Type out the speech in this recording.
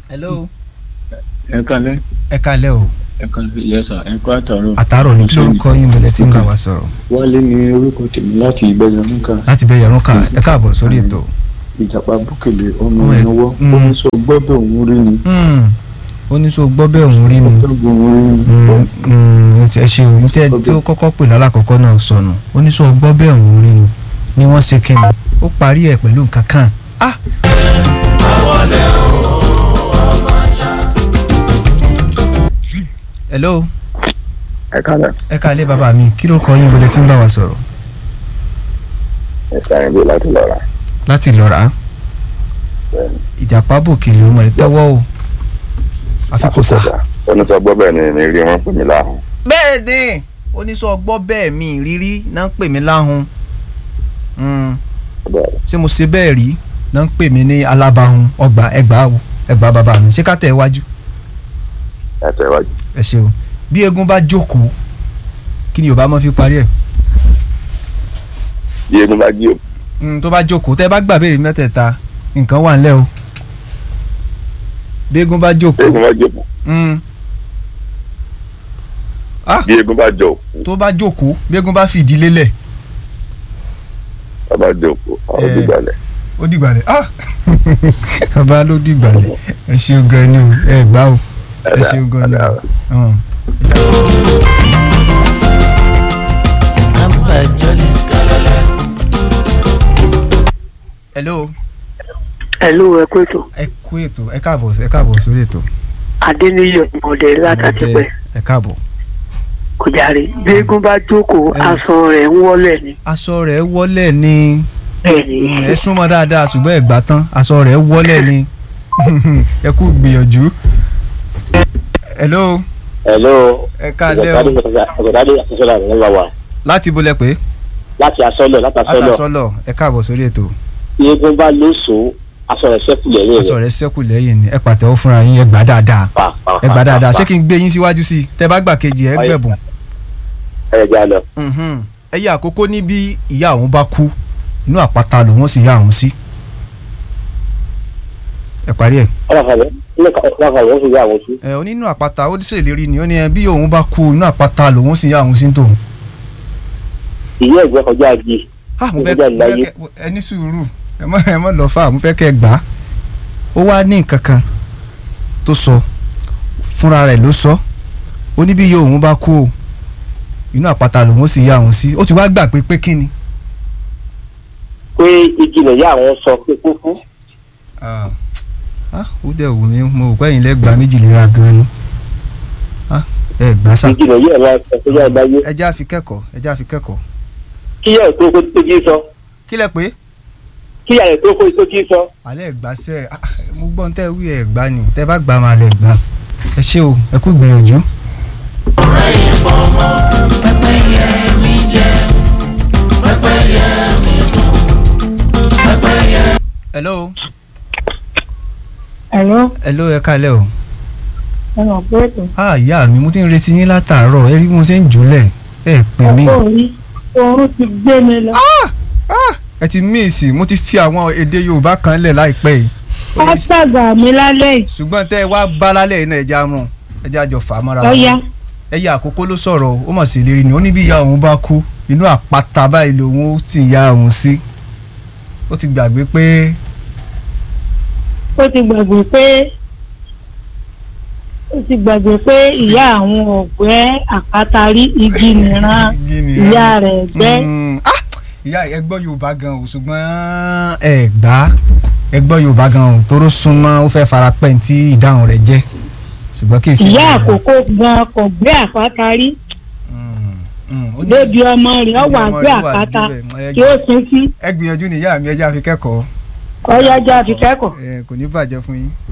hello. ẹ kálẹ́ ẹ kalẹ́ o ẹ kálẹ́ yẹsà ẹ kó àtàrọ. àtàárọ̀ ní kí lórúkọ yín bẹ̀rẹ̀ tí ń bá wa sọ̀rọ̀ wálé ní orúkọ tèmi láti ìgbẹ́yọ̀nùkà láti bẹ yàrá kan ẹ káàbọ̀ sórí ètò. ìjàpá búkèlè ọmọ Ọmọ ẹ̀- ìnáwó Mm. ó ní sọ gbọ́dọ̀ òun rí ni ó ní sọ gbọ́ bẹ́ẹ̀ òun rí ni gbọ́dọ̀ òun rí ni. Mm, mm, ẹ ṣe òun tẹ tí ó kọ́kọ́ pè lálàkọ́kọ́ náà sọnù ó ní sọ gbọ́ bẹ́ẹ̀ òun rí ni ni wọ́n ṣe kíni ó parí ẹ̀ pẹ̀lú nǹkan kan. Ah! hello ẹ kálẹ̀ ẹ kalẹ́ bàbá mi kí ló kọ yín bẹ̀rẹ̀ tí ń bá wa sọ̀rọ̀ ẹ sáré bí láti lọ rà láti lọ rà á ìjàpá bòkèlè ọmọ ẹ tẹ́wọ́ o àfi kò sà. oníṣẹ́ gbọ́ bẹ́ẹ̀ ni mi rí wọn pè mí láàrún bẹ́ẹ̀ ni oníṣọ́ gbọ́ bẹ́ẹ̀ mi rírí náà ń pè mí láhùn Mm, bẹ́ẹ̀ ṣé mo ṣe bẹ́ẹ̀ rí náà ń pè mí ní alábàáhùn ọgbà ẹgbàá wo ẹgbàá bàbá mi ṣé ká tẹ̀ wájú ẹ tẹ̀ wájú. ẹ ṣe o bí eégún bá jókòó kí ni yorùbá máa fi parí ẹ̀ bí egun bá jí o Mm, tó bá jókòó tẹ́ bá gbà béèrè mẹ́tẹ̀ẹ̀ta nǹkan wà ńlẹ̀ o bí eégún bá bí jókòó egun bá jókòó mm, bí egun bá jọ òkú tó bá jókòó bí eégún bá fìdí lélẹ̀ bá bá jọ òkú àwọn Eh. òdìgbàlẹ̀ ó dìgbàlẹ̀ ah bàbá ló dìgbàlẹ̀ ẹ ṣeun gan ni o ẹ gbá o ẹ ṣeun gan ni o. Hàn. hello Hello, ẹ kú ètò. ẹ kú ètò ẹ káàbọ̀ ẹ káàbọ̀ sórí ètò. Adéníyì ọ̀mọ̀dé látàtìpẹ́ ẹ káàbọ̀. kò járe. Bí eégún bá jókòó, Ẹ. aṣọ rẹ̀ ń wọ́lẹ̀ ni. aṣọ rẹ̀ wọlé ni Bẹ́ẹ̀ni. ẹ súnmọ́ dáadáa ṣùgbọ́n ẹ gbà tán aṣọ rẹ̀ wọlé ni ẹ kú gbìyànjú. hello hello ẹ káàlẹ́ o ọ̀gọ̀dádé àtúnṣọ́lá rẹ̀ ńlá wa láti bolẹ̀ pé láti asọ́lọ̀ láti asọ́lọ̀ látàsọ́lọ̀ ẹ káàbọ̀ sórí ètò tí eégún bá lóṣòó aṣọ rẹ̀ ṣẹ́kù lẹ́yìn aṣọ rẹ̀ rẹ̀ ṣẹ́kù lẹ́yìn ni ẹ pàtẹ́wọ́ fúnra yín ẹ gbà dáadáa pa pa ẹ gbà dáadáa ṣé pa kí n gbé yín síwájú sí i tẹ bá gbà kejì ẹ gbẹ̀bùn. ẹ já lọ. Mhm. ẹyẹ àkókò ní bí ìyá òun bá kú inú àpáta lòun sì yá òun sí. ẹ parí ẹ. ọlọ́fàlẹ́ ọlọ́fàlẹ́ wọ́n fi yá àwọn sí. ẹ ó ní inú àpáta ó ṣèlérí ni ó ní ẹ bí òun bá kú inú àpáta lòun sì yá òun sí tòun. ìyá ẹ̀gbẹ́ kọjá agi ah mo Ó fẹ́ jáde mo fẹ́ láyé. kẹ́ ẹ ní sùúrù ẹ mọ ẹ mọ lọ fà mo fẹ́ kẹ́ ẹ gbà á. ó wá ní nǹkan kan tó sọ fúnra rẹ̀ ló sọ ó ní bí iye òun bá kú o inú àpáta lòun sì yá òun sí ó ti wá gbà pé pé kí ni. pé igi lè yá àwọn sọ pé kó fún. ah ah, ó dẹ̀ wù mí mo rò pé ẹ̀yin lẹ́gbàá méjìlélá gan ni ah ẹ gbà sá igi lè yá àwọn sọ pé yá láyé. ẹ já fi kẹ́kọ̀ọ́ ẹ já fi kẹ́kọ̀ọ́ kí yá ẹ̀ tó kó tó jí sọ kí lẹ pé kí yá ẹ̀ tó kó tó jí sọ. alẹ́ ẹ̀gbá sẹ́ ah, mo gbọ́n tẹ́ wí ẹ̀gbá ni tẹ́ bá gbà máa lẹ̀ gbà ẹ ṣé o ẹ kú gbìyànjú. hello Hello, hello ẹ kálẹ̀ o ẹ mọ̀ pé ètò. ah ìyá mi mo ti ń retí yín látàárọ̀ ẹ rí bí mo ṣe ń jùlẹ̀ ẹ pè mí Ọkọ orí oorun ti gbé mi lọ. ẹ ti míìsì mo ti fi àwọn èdè Yorùbá kan lẹ̀ láìpẹ́ yìí Wá ṣàgbà mi lálẹ́ yìí. ṣùgbọ́n tẹ́ ẹ wá bá lálẹ́ yìí náà ẹja mú ẹja jọ fà á mọ́ra wọn. Lọ́yà. ẹyẹ àkókò ló sọ̀rọ̀ ó mọ̀ sí ìlérí ni ó ní bí ìyá òun bá kú inú àpáta báyìí lòun ó ti ya òun sí ó ti gbàgbé pé Ó ti gbàgbé pé ó ti gbàgbé pé ìyá àwọn ọ̀gbẹ́ àpáta rí igi nìran igi ni ìyá rẹ̀ gbẹ́. Mm, ah! ìyá ẹ gbọ́ Yorùbá gan o ṣùgbọ́n ẹ gbà ẹ gbọ́ Yorùbá gan o tóró súnmọ́ ó fẹ́ fara pẹ́ ní tí ìdáhùn rẹ̀ jẹ́ ṣùgbọ́n kì í ṣe. Ìyá àkókò gan kò gbé àpáta rí. Mm, mm, ó ní- Débi ọmọ rẹ̀ ó wà ọmọ gbé rẹ̀ wà àpáta níbẹ̀. Ẹ tí ó sin sí. ẹ gbìyànjú ní ìyá mi ẹ jẹ́ àfi kẹ́kọ̀ọ́ Ọyájà fi kẹ́kọ̀ọ́. ẹ kò ní bàjẹ́ fún yín.